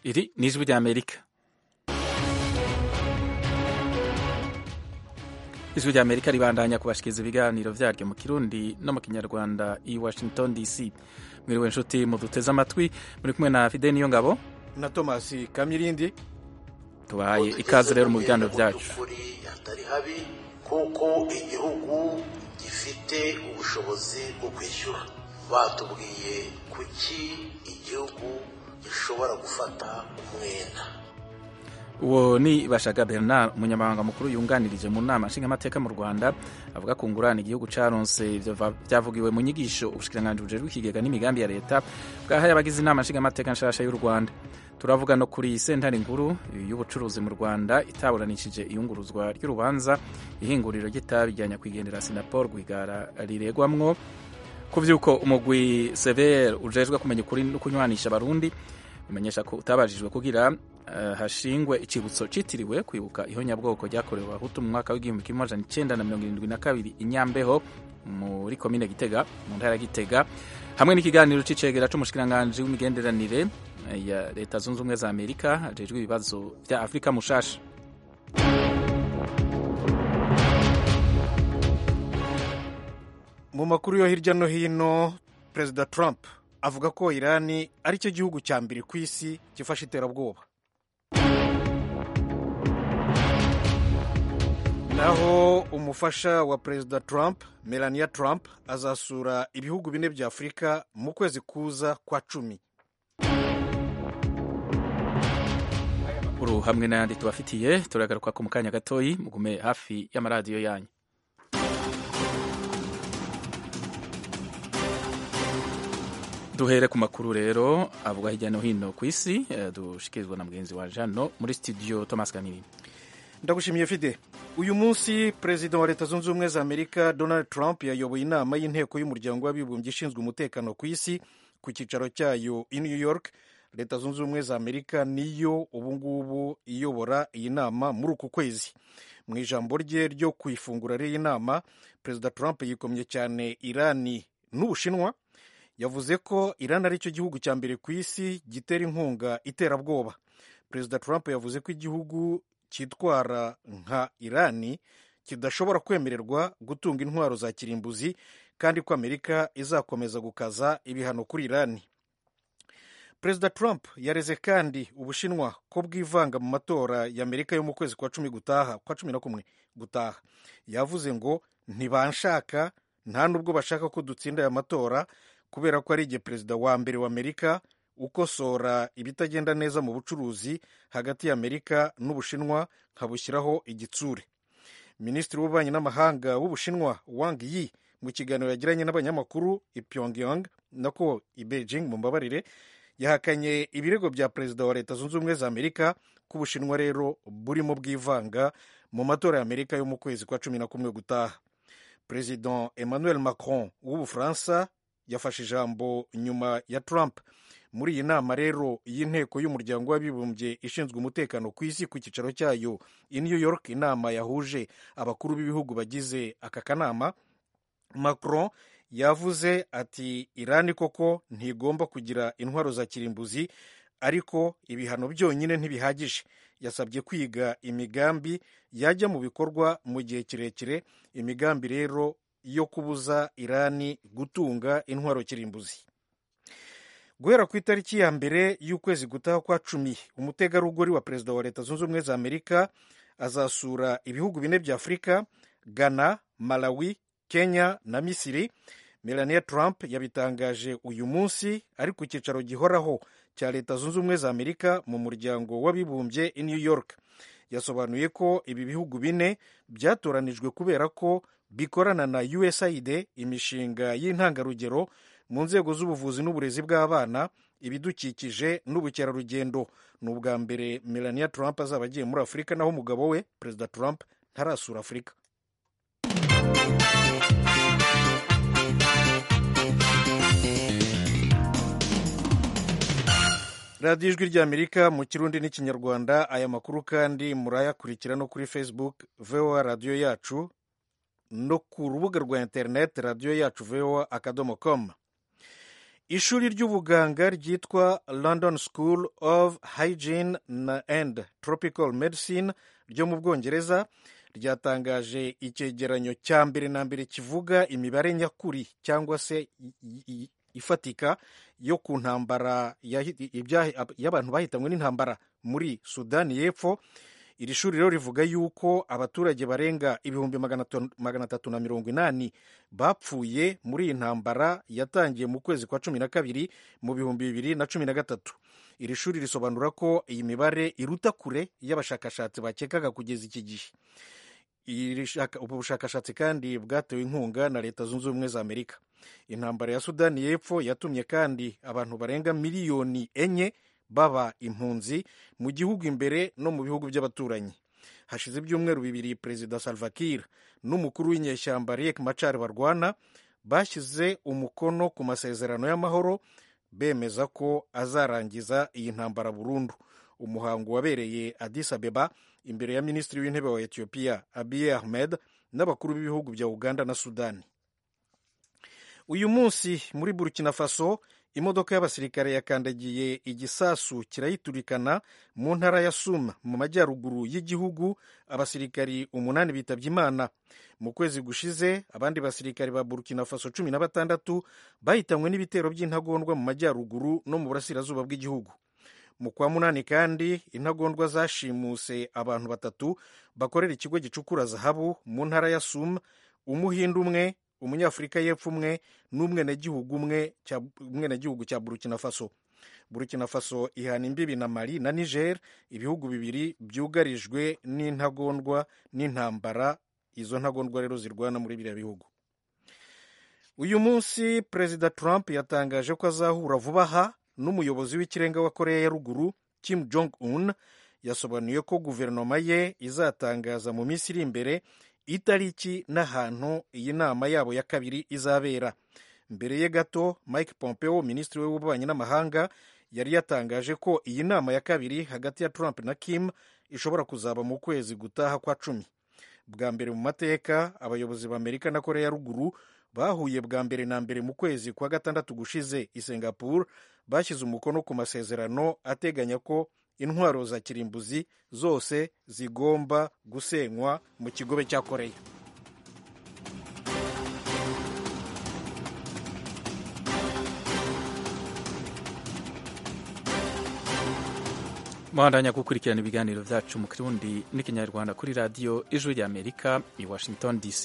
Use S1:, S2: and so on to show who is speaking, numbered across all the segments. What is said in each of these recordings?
S1: iri ni ijwi ry'amerika ijwi ry'amerika ribandanya kubashikiriza ibiganiro vyaryo mu kirundi no mu kinyarwanda i washington dc mwiriwe nshuti muduteze amatwi muri kumwe na fide niyo ngabo
S2: na thomas kamirindi
S1: tubahaye ikaze rero mu biganiro vyacu
S3: hatari habi kuko igihugu gifite ubushobozi bwo kwishyura batubwiye kuki igihugu gishobora gufata umwenda
S1: uwo ni bashaga bernard umunyamabanga mukuru yunganirije mu nama nshingamateka mu rwanda avuga ku ngurane igihugu caronse vyavugiwe mu nyigisho ubushikiranganji bujejwe ikigega n'imigambi ya leta bwahaye abagize inama nshingamateka nshasha y'u rwanda turavuga no kuri sentare nkuru y'ubucuruzi mu rwanda itaburanishije iyunguruzwa ry'urubanza ihinguriro ry'itabi rya nyakwigendera sinapol rwigara riregwamwo ku vy'uko umugwi severe ujejwe kumenya ukuri no kunywanisha abarundi umenyesha ko utabajijwe kugira uh, hashingwe icibutso citiriwe kwibuka ihonyabwoko ryakorewe abahutu mu mwaka w'igihumbi kimwe amajana icenda na mirongo irindwi na kabiri inyambeho muri komine gitega mu ntara ya gitega hamwe n'ikiganiro c'icegera c'umushikiranganji w'imigenderanire ya leta zunze ubumwe za amerika ajejwe ibibazo vya afurika mushasha
S2: mu makuru yo hirya no hino perezida trump avuga ko irani ari cyo gihugu cya mbere ku isi gifashe iterabwoba naho umufasha wa perezida trump melania trump azasura ibihugu bine bya afurika mu kwezi kuza kwa cumi
S1: uru hamwe n'ayandi tubafitiye turagaruka ko mu kanya gatoyi mugume hafi y'amaradiyo yanyu duhere ku makuru rero avuga hirya no hino ku isi dushikirizwa na mugenzi wa jano muri studio thomas kanini
S2: ndagushimiye fide uyu munsi perezida wa leta zunze ubumwe za amerika donald trump yayoboye inama y'inteko y'umuryango w'abibumbye ishinzwe umutekano ku isi ku cyicaro cyayo i new york leta zunze ubumwe za amerika niyo ubungubu iyobora iyi nama muri uku kwezi mu ijambo rye ryo ku ifungura ry'iyi nama perezida trump yikomye cyane irani n'ubushinwa yavuze ko irani ari cyo gihugu cya mbere ku isi gitera inkunga iterabwoba perezida trump yavuze ko igihugu cyitwara nka irani kidashobora kwemererwa gutunga intwaro za kirimbuzi kandi ko amerika izakomeza gukaza ibihano kuri irani perezida trump yareze kandi ubushinwa ko bwivanga mu matora ya amerika yo mu kwezi kwa cumi gutaha kwa cumi na kumwe gutaha yavuze ngo ntibanshaka nta nubwo bashaka ko dutsinda aya matora kubera ko ari igihe perezida wa mbere wa amerika ukosora ibitagenda neza mu bucuruzi hagati ya amerika n'ubushinwa nkabushyiraho igitsure minisitiri w'ububanyi n'amahanga w'ubushinwa wang yi mu kiganiro yagiranye n'abanyamakuru i pyongyang nako i beijing mu mbabarire yahakanye ibirego bya perezida wa leta zunze ubumwe za amerika ko ubushinwa rero burimo bwivanga mu matora ya amerika yo mu kwezi kwa cumi na kumwe gutaha perezida emmanuel macron w'ubufaransa yafashe ijambo nyuma ya trump muri iyi nama rero y'inteko y'umuryango w'abibumbye ishinzwe umutekano ku isi ku cyicaro cyayo i new york inama yahuje abakuru b'ibihugu bagize aka kanama macron yavuze ati irani koko ntigomba kugira intwaro za kirimbuzi ariko ibihano byonyine ntibihagije yasabye kwiga imigambi yajya mu bikorwa mu gihe kirekire imigambi rero yo kubuza irani gutunga intwaro kirimbuzi guhera ku itariki ya mbere y'ukwezi gutaha kwa cumi umutegarugori wa perezida wa leta zunze ubumwe za amerika azasura ibihugu bine bya afurika ghana malawi kenya na misiri melania trump yabitangaje uyu munsi ari ku cyicaro gihoraho cya leta zunze ubumwe za amerika mu muryango w'abibumbye i new york yasobanuye ko ibi bihugu bine byatoranijwe kubera ko bikorana na usaid imishinga y'intangarugero mu nzego z'ubuvuzi n'uburezi bw'abana ibidukikije n'ubukerarugendo ni ubwa mbere melania trump azaba agiye muri afurika naho umugabo we perezida trump ntarasura afurika radiyo ijwi ry'amerika mu kirundi n'ikinyarwanda aya makuru kandi murayakurikira no kuri facebook voa radiyo yacu no ku rubuga rwa interineti radiyo yacu voa akadomo com ishuri ry'ubuganga ryitwa london school of hygiene and tropical medicine ryo mu bwongereza ryatangaje icyegeranyo cya mbere na mbere kivuga imibare nyakuri cyangwa se ifatika yo ku ntambara y'abantu bahitanywe n'intambara muri sudani y'epfo iri shuri rero rivuga yuko abaturage barenga ibihumbi magana atatu na mirongo inani bapfuye muri iyi ntambara yatangiye mu kwezi kwa cumi na kabiri mu bihumbi bibiri na cumi na gatatu iri shuri risobanura ko iyi mibare iruta kure y'abashakashatsi bakekaga kugeza iki gihe ubu bushakashatsi kandi bwatewe inkunga na leta zunze ubumwe za amerika intambara ya sudani y'epfo yatumye kandi abantu barenga miliyoni enye baba impunzi mu gihugu imbere no mu bihugu by'abaturanyi hashize ibyumweru bibiri perezida salva kiir n'umukuru w'inyeshyamba riek machar barwana bashyize umukono ku masezerano y'amahoro bemeza ko azarangiza iyi ntambara burundu umuhango wabereye Addis Abeba imbere ya minisitiri w'intebe wa Ethiopia Abiy Ahmed n'abakuru b'ibihugu bya Uganda na Sudani uyu munsi muri Burkina Faso imodoka y'abasirikare yakandagiye igisasu kirayiturikana mu ntara ya Suma mu majyaruguru y'igihugu abasirikari umunani bitabye Imana mu kwezi gushize abandi basirikari ba Burkina Faso cumi na batandatu bahitanywe n'ibitero by'intagondwa mu majyaruguru no mu burasirazuba bw'igihugu mu kwa munani kandi intagondwa zashimuse abantu batatu bakorera ikigo gicukura zahabu mu ntara ya Suma umuhindu umwe umunyafurika y'epfo umwe n'umwenegihugu umwe umwenegihugu cya burkina faso burkina faso ihana imbibi na mali na niger ibihugu bibiri byugarijwe n'intagondwa n'intambara izo ntagondwa rero zirwana muri biriya bihugu uyu munsi perezida trump yatangaje ko azahura vuba aha n'umuyobozi w'ikirenga wa koreya ya ruguru kim jong un yasobanuye ko guverinoma ye izatangaza mu minsi iri imbere itariki n'ahantu iyi nama yabo ya kabiri izabera mbere ye gato mike pompeo minisitiri we w'ububanyi n'amahanga yari yatangaje ko iyi nama ya kabiri hagati ya trump na kim ishobora kuzaba mu kwezi gutaha kwa cumi bwa mbere mu mateka abayobozi b'amerika na korea ya ruguru bahuye bwa mbere na mbere mu kwezi kwa gatandatu gushize i singapore bashyize umukono ku masezerano ateganya ko intwaro za kirimbuzi zose zigomba gusenywa mu kigobe cya koreya
S1: muhandanya gukurikirana ibiganiro byacu mu kirundi n'ikinyarwanda kuri radiyo ijwi ry'amerika i washington dc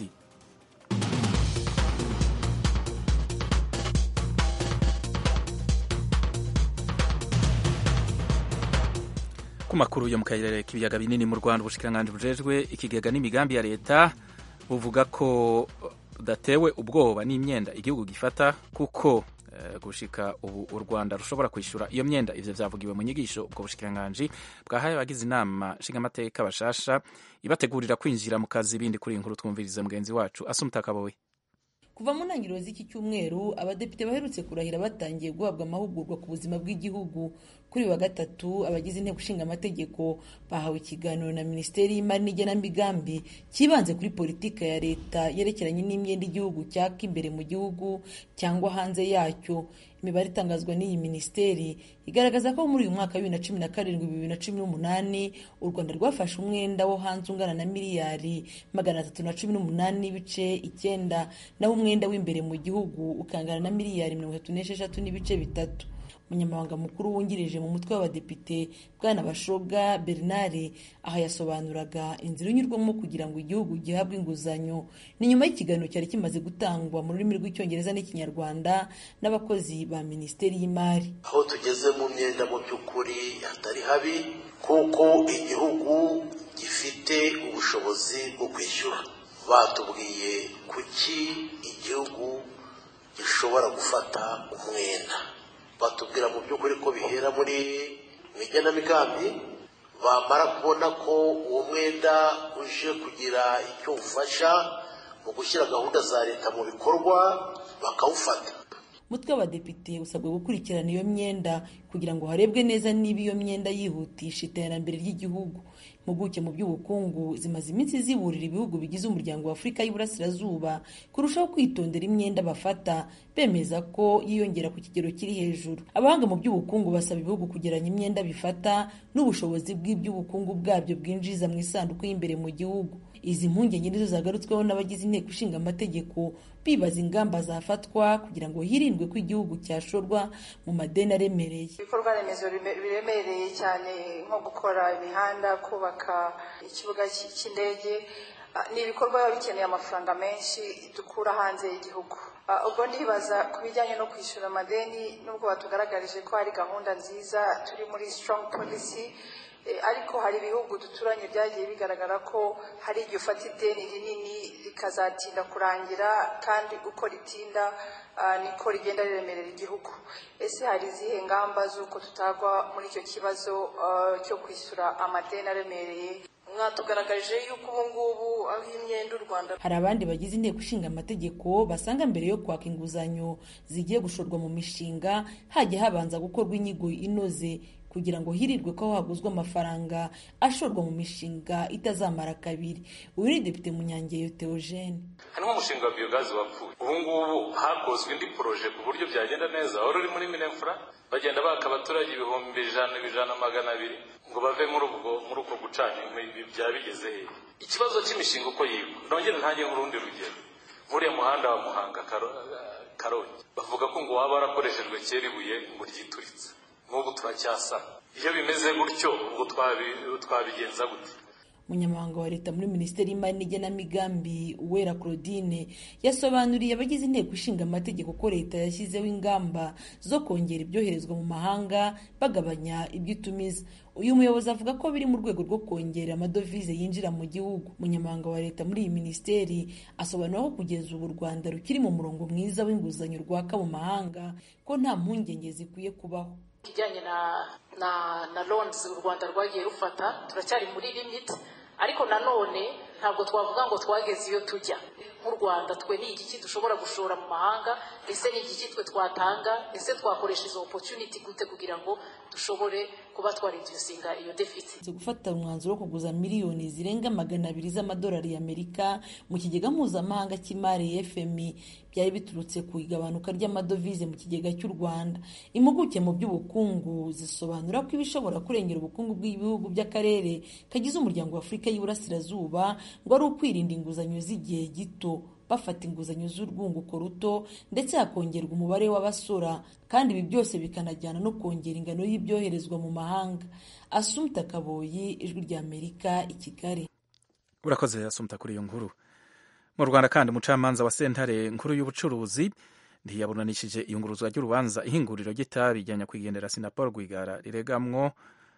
S1: ku makuru yo mu karere k'ibiyaga binini mu rwanda ubushikiranganji bujejwe ikigega n'imigambi ya leta buvuga ko budatewe ubwoba n'imyenda igihugu gifata kuko gushika ubu u rwanda rushobora kwishyura iyo myenda ivyo vyavugiwe mu nyigisho ubwo bushikiranganji bwahaye abagize inama nshingamateka bashasha ibategurira kwinjira mu kazi bindi kuri inkuru twumviriza mugenzi wacu asumutakaboye
S4: kuva mu ntangiriro z'iki cyumweru abadepite baherutse kurahira batangiye guhabwa amahugurwa ku buzima bw'igihugu kuri wa gatatu abagize inteko ishinga amategeko bahawe ikiganiro na minisiteri y'imari n'igenamigambi cyibanze kuri politika ya leta yerekeranye n'imyenda igihugu cyaka imbere mu gihugu cyangwa hanze yacyo imibare itangazwa n'iyi minisiteri igaragaza ko muri uyu mwaka wa bibiri na cumi na karindwi bibiri na cumi n'umunani u rwanda rwafashe umwenda wo hanze ungana na miliyari magana atatu na cumi n'umunani n'ibice icyenda naho umwenda w'imbere mu gihugu ukangana na miliyari mirongo itatu n'esheshatu n'ibice bitatu umunyamabanga mukuru wungirije mu mutwe w'abadepite bwana bashoga bernard aha yasobanuraga inzira inyurwamo kugira ngo igihugu gihabwe inguzanyo ni nyuma y'ikiganiro cyari kimaze gutangwa mu rurimi rw'icyongereza n'ikinyarwanda n'abakozi ba minisiteri y'imari
S3: aho tugeze mu myenda mu by'ukuri hatari habi kuko igihugu gifite ubushobozi bwo kwishyura batubwiye kuki igihugu gishobora gufata umwenda batubwira mu by'ukuri ko bihera muri mu igenamigambi bamara kubona ko uwo mwenda uje kugira icyo ufasha mu gushyira gahunda za leta mu bikorwa bakawufata
S4: umutwe w'abadepite usabwa gukurikirana iyo myenda kugira ngo harebwe neza niba iyo myenda yihutisha iterambere ry'igihugu impuguke mu by'ubukungu zimaze iminsi ziburira ibihugu bigize umuryango wa afurika y'iburasirazuba kurushaho kwitondera imyenda bafata bemeza ko yiyongera ku kigero kiri hejuru abahanga mu by'ubukungu basaba ibihugu kugeranya imyenda bifata n'ubushobozi bw'iby'ubukungu bwabyo bwinjiza mu isanduku y'imbere mu gihugu izi mpungenge nizo zagarutsweho n'abagize inteko ishinga amategeko bibaza ingamba zafatwa kugira ngo hirindwe ko igihugu cyashorwa mu madeni aremereye
S5: ibikorwa remezo biremereye cyane nko gukora imihanda kubaka ikibuga cy'indege ni ibikorwa biba bikeneye amafaranga menshi dukura hanze y'igihugu ubwo ndibaza ku bijyanye no kwishyura amadeni nubwo batugaragarije ko hari gahunda nziza turi muri strong policy ariko hari ibihugu duturanye byagiye bigaragara ko hari igihe ufata ideni rinini rikazatinda kurangira kandi uko ritinda niko rigenda riremerera igihugu ese hari izihe ngamba z'uko tutagwa muri icyo kibazo cyo kwishyura amadeni aremereye mwatugaragarije yuko ubu ngubu aho imyenda u rwanda
S4: hari abandi bagize inteko ishinga amategeko basanga mbere yo kwaka inguzanyo zigiye gushorwa mu mishinga hajya habanza gukorwa inyigo inoze kugira ngo hirirwe ko haguzwe amafaranga ashorwa mu mishinga itazamara kabiri uyu ni depite munyangeyo theogene
S6: harimo umushinga wa biyogazi wapfuye ubu ngubu hakozwe indi poroje ku buryo byagenda neza wari uri muri minefura bagenda baka abaturage ibihumbi ijana ijana magana abiri ngo bave muri ubwo muri uko gucana inkwi byaba bigeze hehe ikibazo cy'imishinga uko yigwa nongere ntange nk'urundi rugero nk'uriya muhanda wa muhanga karongi bavuga ko ngo waba warakoreshejwe kera ibuye ngo ryituritse n'ubu turacyasana iyo bimeze gutyo ubwo twabigenza gute
S4: umunyamabanga wa leta muri minisiteri y'imari n'igenamigambi uwera claudine yasobanuriye abagize inteko ishinga amategeko ko leta yashyizeho ingamba zo kongera ibyoherezwa mu mahanga bagabanya ibyo itumiza uyu muyobozi avuga ko biri mu rwego rwo kongera amadovize yinjira mu gihugu umunyamabanga wa leta muri iyi minisiteri asobanura ko kugeza ubu u rwanda rukiri mu murongo mwiza w'inguzanyo rwaka mu mahanga ko nta mpungenge zikwiye kubaho
S7: ikijyanye na na na loans u rwanda rwagiye rufata turacyari muri limit ariko nanone ntabwo twavuga ngo twageze iyo tujya nk'u rwanda twe ni igiki dushobora gushora mu mahanga ese ni igiki twe twatanga ese twakoresha izo opportunity gute kugira ngo dushobore kuba twaridusinga iyo deficit
S4: gufata umwanzuro wo kuguza miliyoni zirenga magana abiri z'amadolari y'amerika mu kigega mpuzamahanga cy'imari fmi byari biturutse ku igabanuka ry'amadovize mu kigega cy'u rwanda impuguke mu by'ubukungu zisobanura ko ibishobora kurengera ubukungu bw'ibihugu by'akarere kagize umuryango wa afurika y'iburasirazuba ngo ari ukwirinda inguzanyo z'igihe gito bafata inguzanyo z'urwunguko ruto ndetse hakongerwa umubare w'abasora kandi ibi byose bikanajyana no kongera ingano y'ibyoherezwa mu mahanga asumta kaboyi ijwi ry'amerika i kigali
S1: urakoze asumta kuri iyo nkuru mu rwanda kandi umucamanza wa sentare nkuru y'ubucuruzi ntiyaburanishije iyunguruzwa ry'urubanza ihinguriro ry'itabi rya nyakwigendera sinapol rwigara riregamwo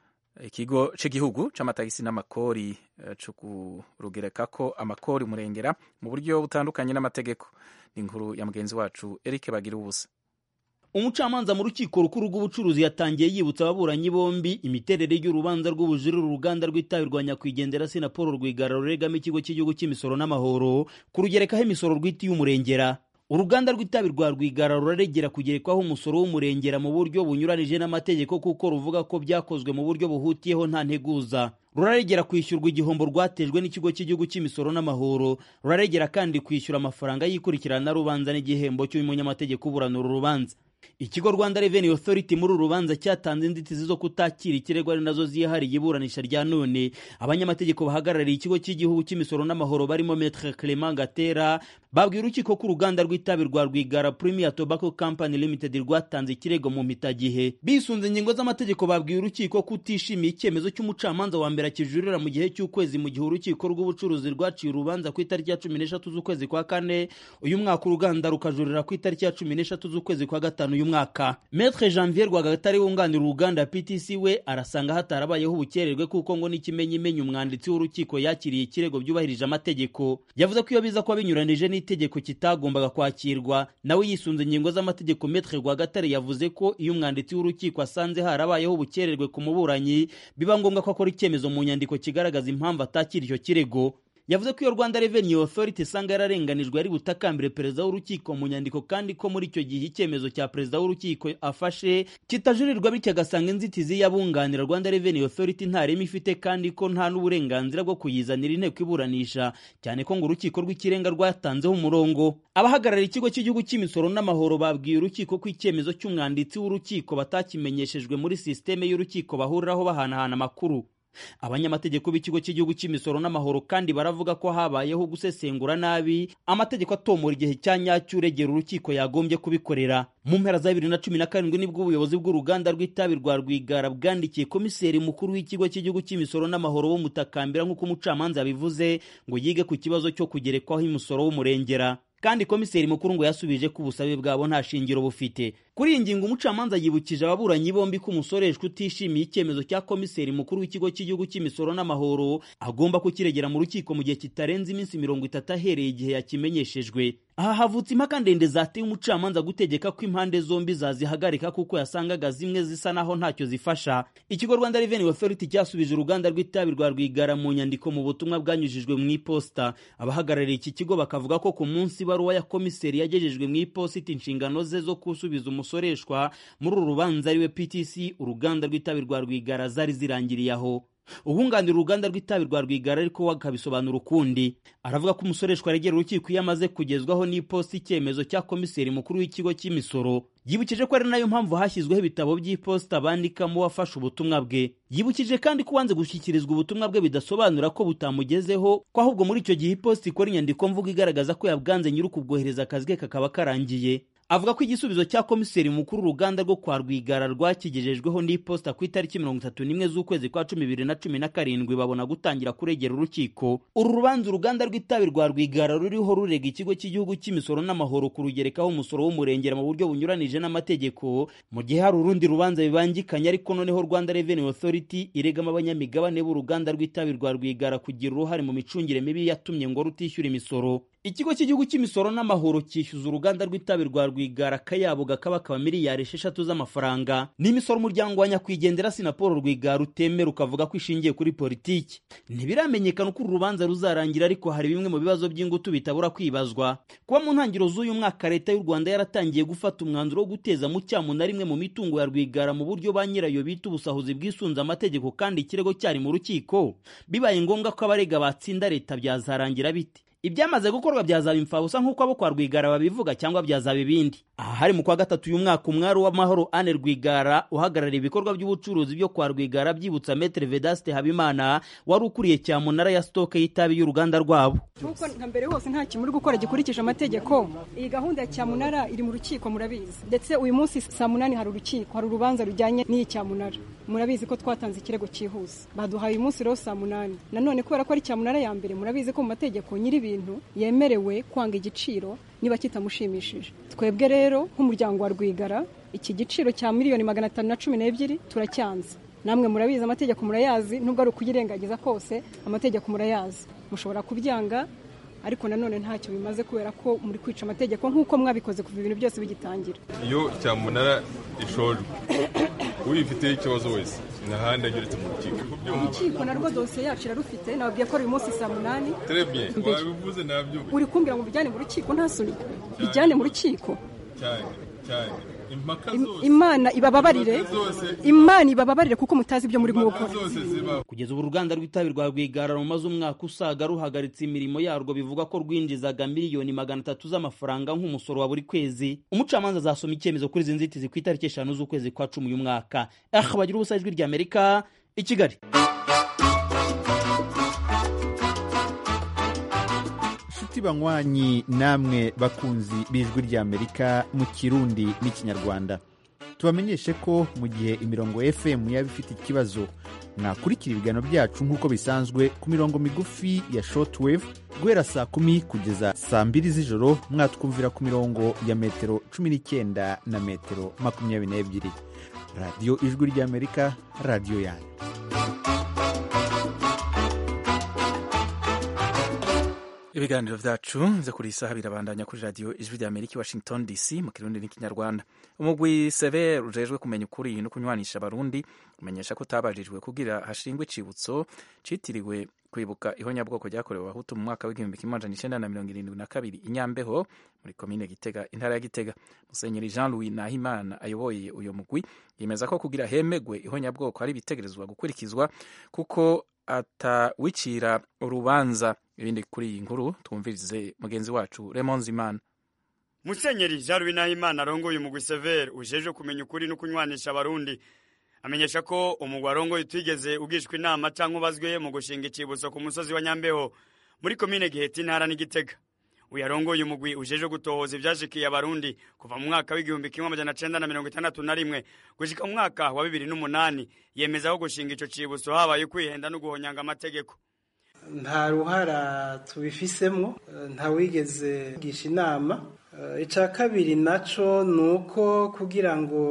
S1: ikigo cy'igihugu cy'amatagisi n'amakori cyo kurugereka ko amakori murengera mu buryo butandukanye n'amategeko ni inkuru ya mugenzi wacu Eric bagira ubusa
S8: umucamanza mu rukiko rukuru rw'ubucuruzi yatangiye yibutsa ababuranyi bombi imiterere y'urubanza rw'ubujurire uruganda rw'itabi rwa nyakwigendera sinapol rwigara ruregamo ikigo cy'igihugu cy'imisoro n'amahoro kurugerekaho imisoro rw'iti y'umurengera uruganda rw'itabi rwa rwigara ruraregera kugerekwaho umusoro w'umurengera mu buryo bunyuranije n'amategeko kuko ruvuga ko byakozwe mu buryo buhutiyeho nta nteguza ruraregera kwishyurwa igihombo rwatejwe n'ikigo cy'igihugu cy'imisoro n'amahoro ruraregera kandi kwishyura amafaranga y'ikurikirana rubanza n'igihembo cy'umunyamategeko uburanura urubanza ikigo rwanda revenue authority muri uru rubanza cyatanze inzitizi zo kutakira ikirego ari nazo ziyihariye iburanisha rya none abanyamategeko bahagarariye ikigo cy'igihugu cy'imisoro n'amahoro barimo metre clement gatera babwiye urukiko ko uruganda rw'itabi rwa rwigara premier tobacco company limited rwatanze ikirego mu mpitagihe bisunze ingingo z'amategeko babwiye urukiko ko utishimiye icyemezo cy'umucamanza wa mbere akijurira mu gihe cy'ukwezi mu gihe urukiko rw'ubucuruzi rwaciye urubanza ku itariki ya cumi n'eshatu z'ukwezi kwa kane uyu mwaka uruganda rukajurira ku itariki ya cumi n'eshatu z'ukwezi kwa gatanu uyu mwaka metre janvier rwagatare wunganira uruganda ptc we arasanga hatarabayeho ubukererwe kuko ngo n'ikimenyimenyi umwanditsi w'urukiko yakiriye ikirego byubahirije amategeko yavuze ko iyo biza kuba binyuranije n'itegeko kitagombaga kwakirwa nawe yisunze ingingo z'amategeko metre rwagatare yavuze ko iyo umwanditsi w'urukiko asanze harabayeho ubukererwe ku muburanyi biba ngombwa ko akora icyemezo mu nyandiko kigaragaza impamvu atakira icyo kirego yavuze ko iyo rwanda revenue authority isanga yararenganijwe yari butakambire perezida w'urukiko mu nyandiko kandi ko muri icyo gihe icyemezo cya perezida w'urukiko afashe kitajurirwa bityo agasanga inzitizi y'abunganira rwanda revenue authority nta reme ifite kandi ko nta n'uburenganzira bwo kuyizanira inteko iburanisha cyane ko ngo urukiko rw'ikirenga rwatanzeho umurongo abahagarariye ikigo cy'igihugu cy'imisoro n'amahoro babwiye urukiko ko icyemezo cy'umwanditsi w'urukiko batakimenyeshejwe muri sisiteme y'urukiko bahuriraho bahanahana amakuru abanyamategeko b'ikigo cy'igihugu cy'imisoro n'amahoro kandi baravuga ko habayeho gusesengura nabi amategeko atomora igihe cya nyacyo uregera urukiko yagombye kubikorera mu mpera za bibiri na cumi na karindwi nibwo ubuyobozi bw'uruganda rw'itabi rwa rwigara bwandikiye komiseri mukuru w'ikigo cy'igihugu cy'imisoro n'amahoro w'umutakambira nk'uko umucamanza yabivuze ngo yige ku kibazo cyo kugerekwaho imisoro w'umurengera kandi komiseri mukuru ngo yasubije ko ubusabe bwabo nta shingiro bufite kuri iyi ngingo umucamanza yibukije ababuranyi bombi ko umusoreshwa utishimiye icyemezo cya komiseri mukuru w'ikigo cy'igihugu cy'imisoro n'amahoro agomba kukiregera mu rukiko mu gihe kitarenze iminsi mirongo itatu ahereye igihe yakimenyeshejwe aha havutse impaka ndende zateye umucamanza gutegeka ko impande zombi zazihagarika kuko yasangaga zimwe zisa naho ntacyo zifasha ikigo rwanda revenue authority cyasubije uruganda rw'itabi rwa rwigara mu nyandiko mu butumwa bwanyujijwe mu iposita abahagarariye iki kigo bakavuga ko ku munsi ibaruwa ya komiseri yagejejwe mu iposita inshingano ze zo gusubiza umusoreshwa muri uru rubanza ariwe ptc uruganda rw'itabi rwa rwigara zari zirangiriye aho ubunganira uruganda rw'itabi rwa rwigara ariko akabisobanura ukundi aravuga ko umusoreshwa aregera urukiko iyo amaze kugezwaho n'iposita icyemezo cya komiseri mukuru w'ikigo cy'imisoro yibukije ko ari nayo mpamvu hashyizweho ibitabo by'iposita bandikamo uwafashe ubutumwa bwe yibukije kandi ko uwanze gushyikirizwa ubutumwa bwe bidasobanura ko butamugezeho ko ahubwo muri icyo gihe iposita ikora inyandiko mvugo igaragaza ko yabwanze nyiri ukubwohereza akazi ke kakaba karangiye avuga ko igisubizo cya komiseri mukuru uruganda rwo kwa rwigara rwakigejejweho n'iposita ku itariki mirongo itatu n'imwe z'ukwezi kwa cumi bibiri na cumi na karindwi babona gutangira kuregera urukiko uru rubanza uruganda rw'itabi rwa rwigara ruriho rurega ikigo cy'igihugu cy'imisoro n'amahoro kurugerekaho umusoro w'umurengera mu buryo bunyuranije n'amategeko mu gihe hari urundi rubanza bibangikanye ariko noneho rwanda revenue authority iregamo abanyamigabane b'uruganda rw'itabi rwa rwigara kugira uruhare mu micungire mibi yatumye ngo rutishyura imisoro ikigo cy'igihugu cy'imisoro n'amahoro cyishyuza uruganda rw'itabi rwa rwigara akayabo gakabakaba miliyari esheshatu z'amafaranga n'imisoro umuryango wa nyakwigendera sinapolo rwigara utemera ukavuga ko ishingiye kuri politiki ntibiramenyekana uko uru rubanza ruzarangira ariko hari bimwe mu bibazo by'ingutu bitabura kwibazwa kuba mu ntangiriro z'uyu mwaka leta y'u rwanda yaratangiye gufata umwanzuro wo guteza mu cyamu na rimwe mu mitungo ya rwigara mu buryo ba nyirayo bita ubusahuzi bwisunze amategeko kandi ikirego cyari mu rukiko bibaye ngombwa ko abarega batsinda leta byazarangira bite ibyamaze gukorwa byazaba imfabusa nk'uko abo kwa rwigara babivuga cyangwa byazaba ibindi aha hari mu kwa gatatu uyu mwaka umwari w'amahoro ane rwigara uhagarariye ibikorwa by'ubucuruzi byo kwa rwigara byibutsa metere vedaste habimana wari ukuriye cyamunara ya sitoke y'itabi y'uruganda rwabo
S9: nk'uko nka mbere hose nta kintu muri gukora gikurikije amategeko iyi gahunda ya cyamunara iri mu rukiko murabizi ndetse uyu munsi saa munani hari urukiko hari urubanza rujyanye n'iyi cyamunara murabizi ko twatanze ikirego cyihuse baduhaye uyu munsi rero saa munani nanone kubera ko ari cyamunara ya mbere murabizi ko mu mategeko nyiri ibintu yemerewe kwanga igiciro niba kitamushimishije twebwe rero nk'umuryango wa rwigara iki giciro cya miliyoni magana atanu na cumi n'ebyiri turacyanze namwe murabizi amategeko murayazi nubwo ari ukuyirengagiza kose amategeko murayazi mushobora kubyanga ariko nanone ntacyo bimaze kubera ko muri kwica amategeko nk'uko mwabikoze kuva ibintu byose bigitangira
S10: iyo cyamunara ishojwe uyifiteho ikibazo wese n'ahandi ageretse mu rukiko
S9: urukiko narwo dosiye yacu irarufite nababwiye ko ari uyu munsi saa munani
S10: terebye wabivuze nabyo
S9: uri kumbwira ngo bijyane mu rukiko nta soni bijyane mu rukiko
S10: cyane cyane impaka zose
S9: imana ibababarire imana ibababarire kuko mutazi ibyo muri gukora
S8: kugeza ubu uruganda rw'itabi rwa rwigara rumaze umwaka usaga ruhagaritse imirimo yarwo bivuga ko rwinjizaga miliyoni magana atatu z'amafaranga nk'umusoro wa buri kwezi umucamanza azasoma icyemezo kuri izi nzitizi ku itariki eshanu z'ukwezi kwa cumi uyu mwaka aha bagira ubusa ijwi ry'amerika i kigali
S11: inshuti banywanyi namwe bakunzi b'ijwi ry'amerika mu kirundi n'ikinyarwanda tubamenyeshe ko mu gihe imirongo fm yaba ifite ikibazo mwakurikira ibiganiro byacu nk'uko bisanzwe ku mirongo migufi ya shortwave guhera saa kumi kugeza saa mbiri z'ijoro mwatwumvira ku mirongo ya metero cumi n'icyenda na metero makumyabiri n'ebyiri radiyo ijwi ry'amerika radiyo yanyu
S1: ibiganiro vyacu vyo kuri isaha birabandanya kuri radio ijwi rya amerika washington dc mu kirundi n'ikinyarwanda umugwi sever ujejwe kumenya ukuri no kunywanisha abarundi umenyesha ko utabajijwe kugira hashingwe icibutso citiriwe kwibuka ihonyabwoko ryakorewe abahutu mu mwaka w'igihumbi kimwe amajana icenda na mirongo irindwi na kabiri inyambeho muri komine gitega intara ya gitega musenyeri jean louis nahimana ayoboye uyo mugwi yemeza ko kugira hemegwe ihonyabwoko hari ibitegerezwa gukurikizwa kuko atawicira urubanza ibindi kuri iyi nkuru twumvirize mugenzi wacu Raymond Zimana
S12: Musenyeri Jean Louis Nahimana arongoye umugwi Sever ujejwe kumenya ukuri no kunywanisha abarundi amenyesha ko umugwi arongoye utigeze ugishwa inama canke ubazwe mu gushinga icibutso ku musozi wa Nyambeho muri komine Giheta intara n'Igitega uyu arongoye umugwi ujejwe gutohoza ivyashikiye abarundi kuva mu mwaka w'igihumbi kimwe amajana cenda na mirongo itandatu na rimwe gushika mu mwaka wa bibiri n'umunani yemeza ko gushinga ico cibutso habaye kwihenda no guhonyanga amategeko
S13: nta ruhara tubifisemo nta wigeze gisha inama icya kabiri nacyo ni uko kugira ngo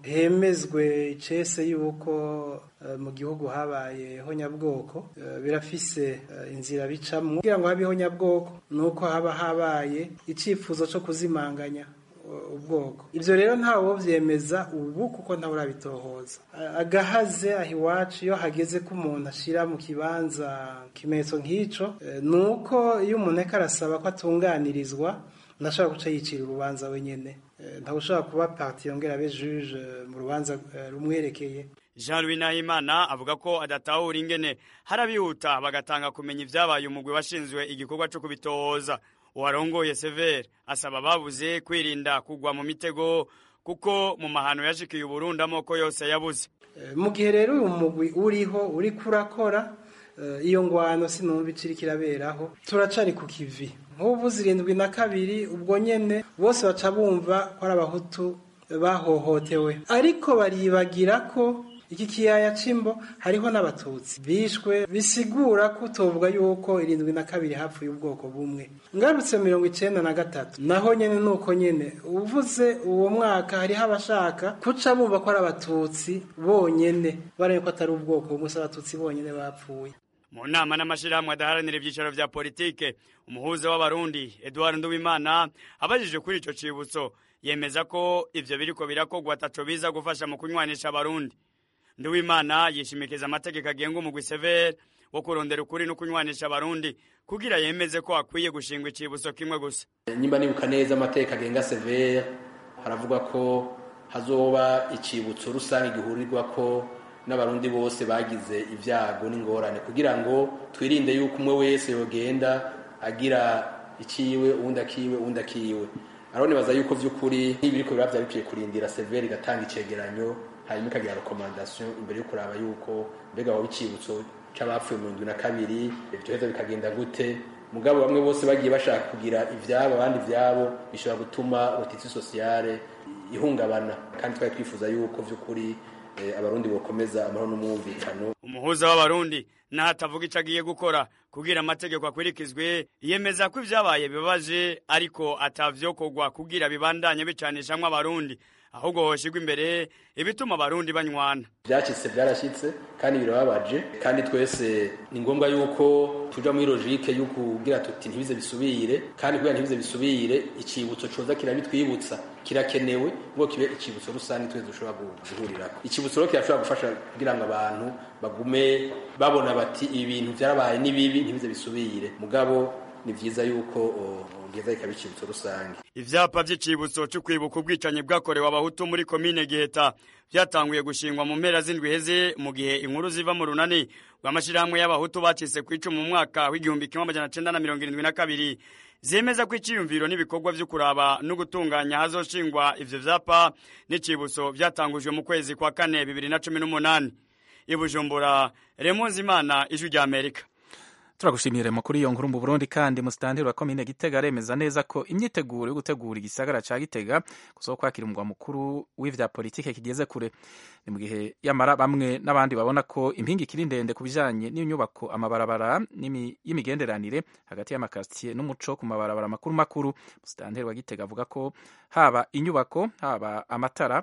S13: hemezwe icese y'uko mu gihugu habaye honyabwoko birafise inzira bicamo kugira ngo habe honyabwoko ni uko haba habaye icyifuzo cyo kuzimanganya ubwoko ibyo rero ntawe byemeza ubu kuko ntawe urabitohoza agahaze aho iwacu iyo hageze ko umuntu ashyira mu kibanza ikimenyetso nk'icyo ni uko iyo umuntu ariko arasaba ko atunganirizwa ntashobora guca yicira urubanza wenyine ntawe ushobora kuba parti yongera abe juge mu rubanza rumwerekeye
S12: jean louis nahimana avuga ko adatahura ingene harabihuta bagatanga kumenya ibyabaye umugwi washinzwe igikorwa cyo kubitohoza uwarongoye severe asaba ababuze kwirinda kugwa mu mitego kuko mu mahano yashikiye uburundi amoko yose yabuze
S13: mu gihe rero uyu mugwi uriho uri kurakora iyo ngwano sinumva ikiri kiraberaho turacari ku kivi nk'ubu zirindwi na kabiri ubwo nyene bose baca bumva ko ari abahutu bahohotewe ariko baribagira ko iki kiyaya c'imbo hariho n'abatutsi bishwe bisigura ko utovuga yuko irindwi na kabiri hapfuye ubwoko bumwe ngarutse mirongo icenda na gatatu naho nyene nuko nyene uvuze uwo mwaka hariho abashaka kuca bumva ko ari abatutsi bonyene baraye ko atari ubwoko bumwe si abatutsi bonyene bapfuye
S12: mu nama n'amashirahamwe adaharanira ivyicaro vya politike umuhuza w'abarundi eduard nduwimana abajije kuri ico cibutso yemeza ko ivyo biriko birakogwa ataco biza gufasha mu kunywanisha abarundi nduwimana yishimikiza amategeko agenga umugwi severe wo kurondera ukuri no kunywanisha abarundi kugira yemeze ko akwiye gushingwa icibutso kimwe gusa
S14: nyimba nibuka neza amategeko agenga severe haravuga ko hazoba icibutso rusange gihurirwa ko n'abarundi bose bagize ibyago n'ingorane kugira ngo twirinde yuko umwe wese yogenda agira ikiwe uwundi akiwe uwundi akiwe aronibaza yuko vy'ukuri nk'ibiriko biba vyari bikwiye kurindira severe igatanga icegeranyo hanyuma ikagira rekomandasiyo imbere yo kuraba yuko mbega waba icibutso c'abapfuye mu ndwi na kabiri ivyoheza bikagenda gute mugabo bamwe bose bagiye bashaka kugira ivyabo abandi ivyabo bishobora gutuma rotiti sosiyale ihungabana kandi twari twifuza yuko vy'ukuri abarundi bokomeza amahoro n'umwumvikano
S12: umuhuza w'abarundi naho atavuga ico agiye gukora kugira amategeko akurikizwe yemeza ko ivyabaye bibabaje ariko atavyokorwa kugira bibandanye bicanishamwo abarundi ahubwo hoshigwa imbere ibituma abarundi banywana
S14: byacitse byarashyitse kandi birababaje kandi twese ni ngombwa yuko tuja muri logike yo kugira tuti ntibize bisubire kandi kugira ntibize bisubire icibutso coza kirabitwibutsa kirakenewe ngo kibe icibutso rusange twese dushobora guhurirako icibutso rero kirashobora gufasha kugira ngo abantu bagume babona bati ibi bintu vyarabaye ni bibi ntibize bisubire mugabo ni vyiza yuko bwiza ikaba icibutso rusange
S12: ivyapa vy'icibutso cyo kwibuka ubwicanyi bwakorewe abahutu muri komine giheta vyatanguye gushingwa mu mpera z'indwi heze mu gihe inkuru ziva mu runani rw'amashirahamwe y'abahutu bacitse ku icumu mu mwaka w'igihumbi kimwe amajana cenda na mirongo irindwi na kabiri zemeza ko iciyumviro n'ibikorwa vyo kuraba no gutunganya hazoshingwa ivyo vyapa n'icibutso vyatangujwe mu kwezi kwa kane bibiri na cumi n'umunani i bujumbura remonzimana ijwi rya amerika
S1: turagushimire kuri iyo nkuru mu burundi kandi musitanteri wa komine gitega aremeza neza ko imyiteguro yo gutegura igisagara ca gitega kuzo kwakira umugwa mukuru w'ivya politike kigeze kure ni mu gihe yamara bamwe n'abandi babona ko impingi ikiri ndende ku bijanye n'inyubako amabarabara y'imigenderanire hagati y'amakasitiye n'umuco ku mabarabara makuru makuru musitanteri wa gitega avuga ko haba inyubako haba amatara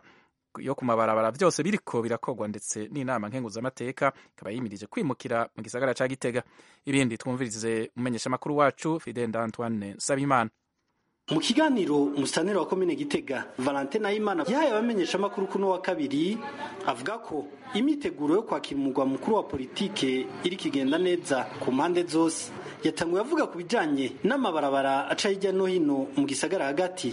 S1: yo ku mabarabara byose biriko birakorwa ndetse n'inama nkenguzamateka ikaba yimirije kwimukira mu gisagara ca gitega ibindi twumvirize umumenyeshamakuru wacu fidel antoine nsabimana
S15: mu kiganiro umusitaneri wa komine gitega valentine ayimana yahaye abamenyeshamakuru kuno wa kabiri avuga ko imyiteguro yo kwakira umugwa mukuru wa politike iri kigenda neza ku mpande zose yatanguye avuga ku bijanye n'amabarabara aca hirya no hino mu gisagara hagati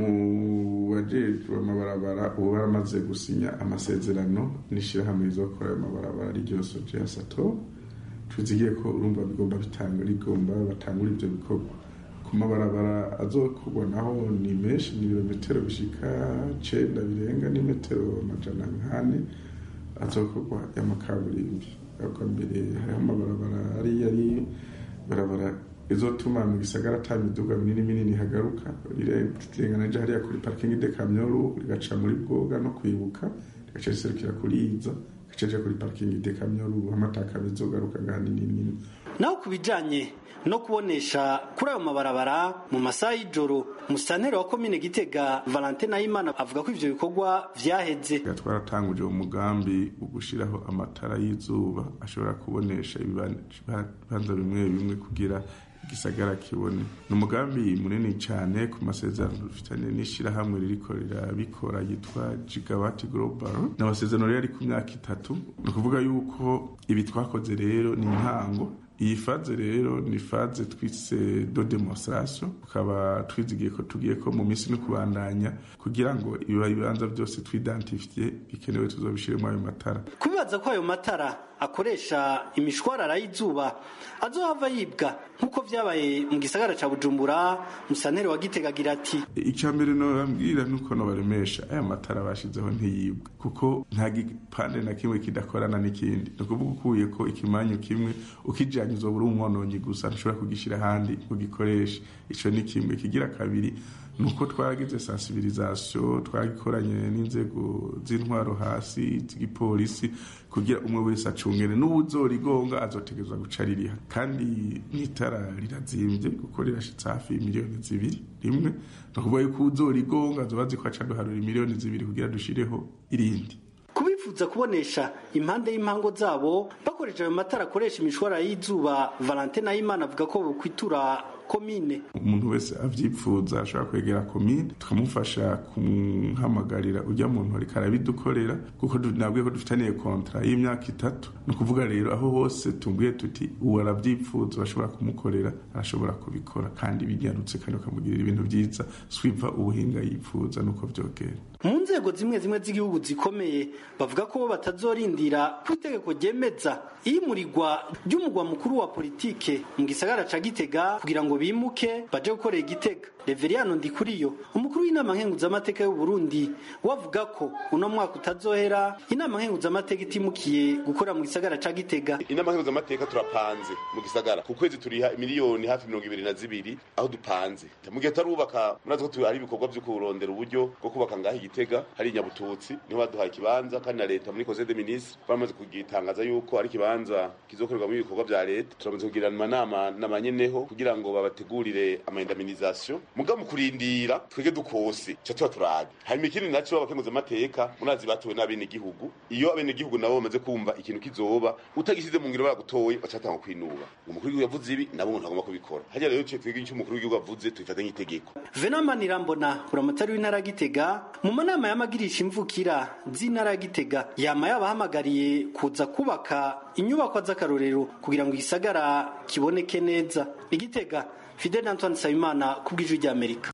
S16: mu bajejwe amabarabara ubu baramaze gusinya amasezerano n'ishirahamwe rizokora ayo mabarabara ryo soje ya sato tuzigiye ko urumva bigomba bitanga rigomba batangura ivyo bikorwa ku mabarabara azokorwa naho ni menshi ni ibirometero bishika cenda birenga n'imetero amajana nkane azokorwa y'amakaburimbi ariko mbere hariho amabarabara ari yari barabara izotuma mu gisagara ata miduga minini minini hagaruka rirengana rya hariya kuri parking de kamyoru rigaca muri bwoga no kwibuka rigaca riserukira kuri iza rigaca rija kuri parking de kamyoru amataka bizogaruka ngani nini
S15: naho ku bijanye no kubonesha kuri ayo mabarabara mu masaha y'ijoro umusitaneri wa komine gitega valentine ayimana avuga ko ivyo bikorwa vyaheze
S16: twaratanguje umugambi wo gushiraho amatara y'izuba ashobora kubonesha ibibanza bimwe bimwe kugira igisagara kibone ni umugambi munini cyane ku masezerano dufitanye n'ishyirahamwe ririko rirabikora yitwa gigawati global ni amasezerano rero ari ku myaka itatu ni ukuvuga yuko ibi twakoze rero ni intango iyi faze rero ni faze twise do demonstration tukaba twizigiye ko tugiye ko mu minsi no kubandanya kugira ngo ibiba ibibanza byose twidantifiye bikenewe tuzobishiremo ayo matara
S15: kubibaza ko ayo matara akoresha imishwarara y'izuba azohava yibwa nk'uko vyabaye mu gisagara ca bujumbura musantere wa gitega agira ati
S16: icya mbere nobabwira nuko nobaremesha aya matara bashizeho ntiyibwa kuko nta gipande na kimwe kidakorana n'ikindi ni ukuvuga ukuye ko ikimanyu kimwe ukijanye uzoba uri umwononyi gusa ntushobora kugishyira ahandi ugikoreshe ico ni kimwe kigira kabiri nuko twagize sensibilisation twagikoranye n'inzego z'intwaro hasi z'igipolisi kugira umwe wese acungene n'ubuzorigonga azotegerezwa guca ririha kandi n'itara rirazimvye kuko rirashitse hafi miliyoni zibiri rimwe ni ukuvuga yuko uzorigonga azoba azi ko aca duharura miliyoni zibiri kugira dushireho irindi
S15: kubifuza kubonesha impande y'impango zabo bakoresha ayo matara akoresha imishwara y'izuba valentine ayimana avuga ko bokwitura komine
S16: umuntu wese avyipfuza ashobora kwegera komine tukamufasha kumuhamagarira ujya muntu ariko arabidukorera kuko nabwiye ko dufitaniye kontra y'imyaka itatu ni ukuvuga rero aho hose tubwiye tuti uwo aravyipfuza bashobora kumukorera arashobora kubikora kandi binyarutse kandi bakamugirira ibintu vyiza swiva ubuhinga yipfuza nuko vyogera
S15: mu nzego zimwe zimwe z'igihugu zikomeye bavuga ko bo batazorindira ku itegeko ryemeza iyimurirwa ry'umugwa mukuru wa politike mu gisagara ca gitega kugira ngo bimuke baje gukorera igitega reveriyano ndikuriyo umukuru w'inama nkenguzamateka y'u Burundi wavuga ko uno mwaka utazohera inama nkenguzamateka itimukiye gukora mu gisagara ca gitega
S17: inama nkenguzamateka turapanze mu gisagara ku kwezi turiha miliyoni hafi mirongo ibiri na zibiri aho dupanze mu gihe tarubaka murazi ko ari ibikorwa vyo kurondera uburyo bwo kubaka ngaho igitega hari inyabututsi niho baduhaye ikibanza kandi na leta muri conseil des ministres bamaze kugitangaza yuko ari ikibanza kizokorerwamo ibikorwa vya leta turamaze kugirana amanama n'amanyeneho kugira ngo babategurire amaindemnisation muga mu kurindira twege dukose ca tuba turaga hanyuma ikindi naco abakenguza amateka munazi batowe n'abene gihugu iyo abene gihugu nabo bamaze kumva ikintu kizoba utagisize mu ngiro baragutoye bacatanga kwinuba umukuru w'igihugu yavuze ibi nabo umuntu agomba kubikora harya rero twege icyo umukuru w'igihugu avuze tubifata nk'itegeko
S15: venama nirambona buramatari w'intara gitega mu manama y'amagirisha imvukira z'intara ya gitega yama yabahamagariye kuza kubaka inyubakwa z'akarorero kugira ngo igisagara kiboneke neza igitega fidel antoine nsabimana ku bw'ijwi ry'amerika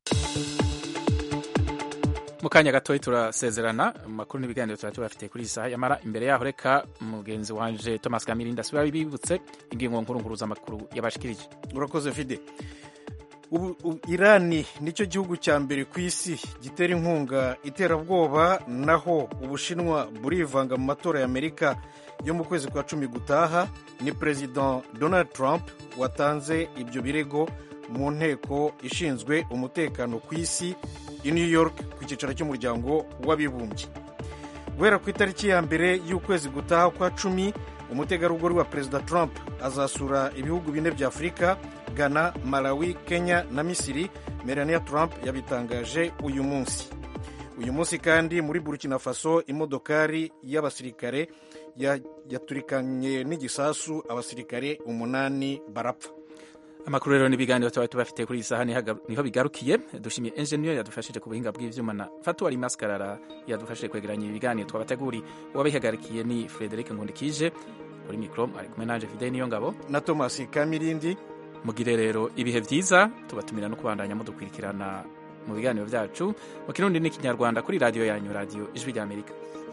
S1: mu kanya gatoya turasezerana amakuru n'ibiganiro tuba tubafitiye kuri iyi saha yamara imbere yaho reka mugenzi wanje thomas kamirinda asubira bibutse ingingo nkuru nkuru z'amakuru yabashikirije
S2: urakoze fide ubu irani nicyo gihugu cya mbere ku isi gitera inkunga iterabwoba naho ubushinwa burivanga mu matora y'amerika yo mu kwezi kwa cumi gutaha ni perezida donald trump watanze ibyo birego mu nteko ishinzwe umutekano ku isi i new york ku cyicaro cy'umuryango w'abibumbye guhera ku itariki ya mbere y'ukwezi gutaha kwa cumi umutegarugori wa perezida trump azasura ibihugu bine bya afurika ghana malawi kenya na misiri melania trump yabitangaje uyu munsi uyu munsi kandi muri burkina faso imodokari y'abasirikare yaturikanye n'igisasu abasirikare umunani barapfa
S1: amakuru rero n'ibiganiro tuba tubafite kuri iyi saha niho bigarukiye dushimiye enjeniyeri yadufashije ku buhinga bw'ibyuma na fatuwari maskarara yadufashije kwegeranya ibiganiro twabateguri uwabihagarikiye ni frederic nkundikije kuri mikoro ari kumwe nanje fide niyo ngabo
S2: na thomas kamirindi
S1: mugire rero ibihe byiza tubatumira no kubandanya mudukurikirana mu biganiro byacu mu kirundi n'ikinyarwanda kuri radiyo yanyu radiyo ijwi ry'amerika